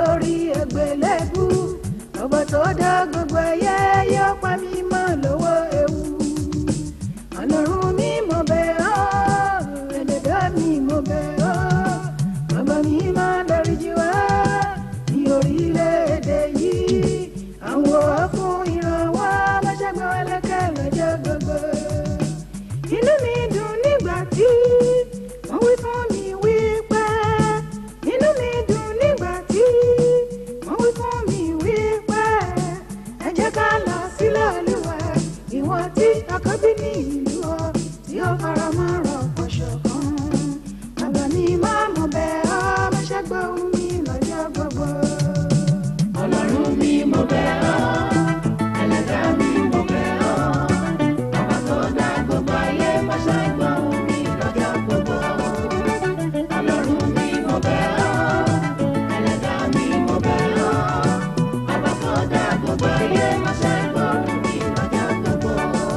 lórí ẹgbẹ̀lẹ́bù ọba tó dá gbogbo ẹyẹ yóò pa mí mọ́ lọ́wọ́ ewu ọlọ́run mi mo bẹ̀ ọ́ ẹlẹ́dá mi mo bẹ̀ ọ́ bàbá mi máa dáríjì wá ní orílẹ̀-èdè yìí àwọn fún ìrànwọ́ aláṣẹ́gbẹ́ ẹlẹ́kẹ́ lọ́jọ́ gbogbo inú mi dùn nígbà tí wọ́n wí fún mi wípé inú mi dùn nígbà tí wọ́n wí fún mi wípé ẹ jẹ́ ká lọ sílẹ̀ olúwa ìwọ̀n tí àkọ́bí ní ìlú ọ tí ó fara mọ́ rọ̀pọ̀ ṣọ̀kan bàbá mi máa mọ̀ bẹ́ẹ̀ ọ́ máṣẹ́ gbọ́ ohùn mi lọ́jọ́ gbogbo. ọlọ́run mi mo bẹ̀ ọ́ ẹlẹ́dàá mi mo bẹ̀ ọ́ ọba tó dá gbogbo ayé má ṣe gbóhùn mi lọ́jọ́ gbogbo. ọlọ́run mi mo bẹ̀ ọ́ ẹlẹ́dàá mi mo bẹ̀ ọ́ ọba tó dá gbogbo ayé má ṣe gbóhùn mi lọ́jọ́ gbogbo.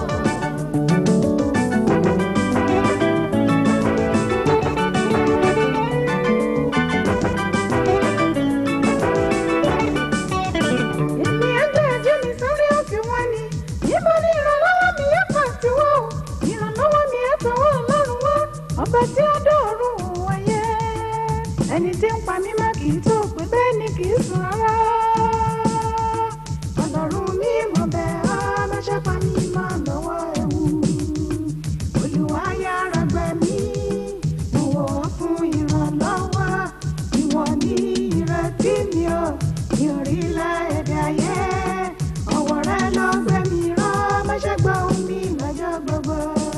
èmi ẹgbẹ́ ẹjẹ́ mi sáré òkè wọn ni níbo ni ìrànlọ́wọ́ mi yẹ kàn sí wọ́n o ìrànlọ́wọ́ mi yẹ tọwọ́ ọlọ́run wá ọba tí ó dọ̀rùn wáyé ẹni tí ń pa mí má kì í tó pé bẹ́ẹ̀ ni kì í sùn rárá ọlọ́run mi mọ̀ bẹ́ẹ̀ á má ṣe pa mí má lọ́wọ́ ewu olùwà yára gbẹ mí mo wọ̀ ọ́ fún ìrànlọ́wọ́ ìwọ ni ìrètí mi ò ní orílẹ̀-èdè ayé ọwọ́ rẹ ló gbé mi rán má ṣe gbọ́ ohùn mi lọ́jọ́ gbogbo.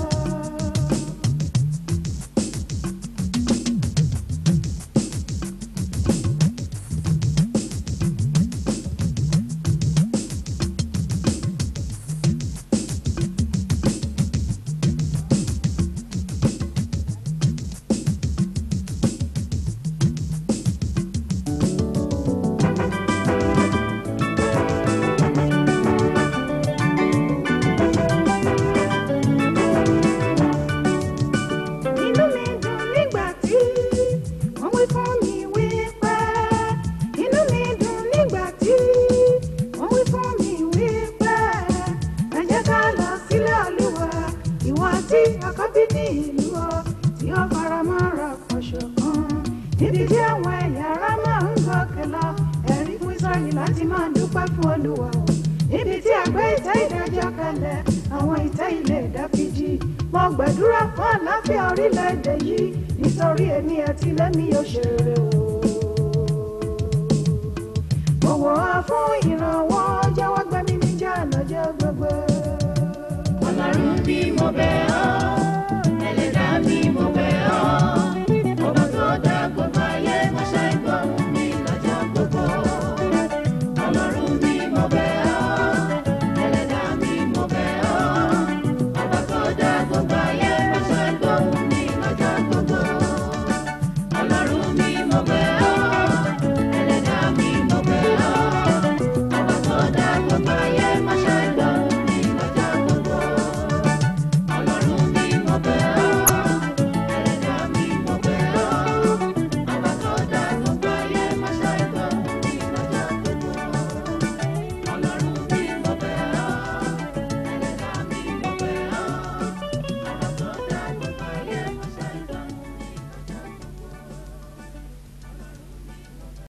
inú mi dùn nígbà tí wọ́n wí fún mi wípé inú mi dùn nígbà tí wọ́n wí fún mi wípé ẹ jẹ́ ká lọ sílẹ̀ olúwa ìwọ tí àkọ́bí ní ìlú ọ tí ó fara mọ́ ra pọ̀ṣọ̀ kan níbi tí àwọn ẹ̀yà ara máa ń gòkè lọ ẹ̀rí fún Ísírẹ́lì láti máa dúpẹ́ fún olúwa o níbi tí àgbẹ̀ ìtẹ́ ìdájọ́ kalẹ̀ àwọn ìtẹ́ ilé Dáfídì mo gbàdúrà fún àlàáfíà orílẹ̀-èdè yìí nítorí èmi àti lẹ́mí yóò ṣe rere o. mo wọ̀ ọ́ fún ìrìn.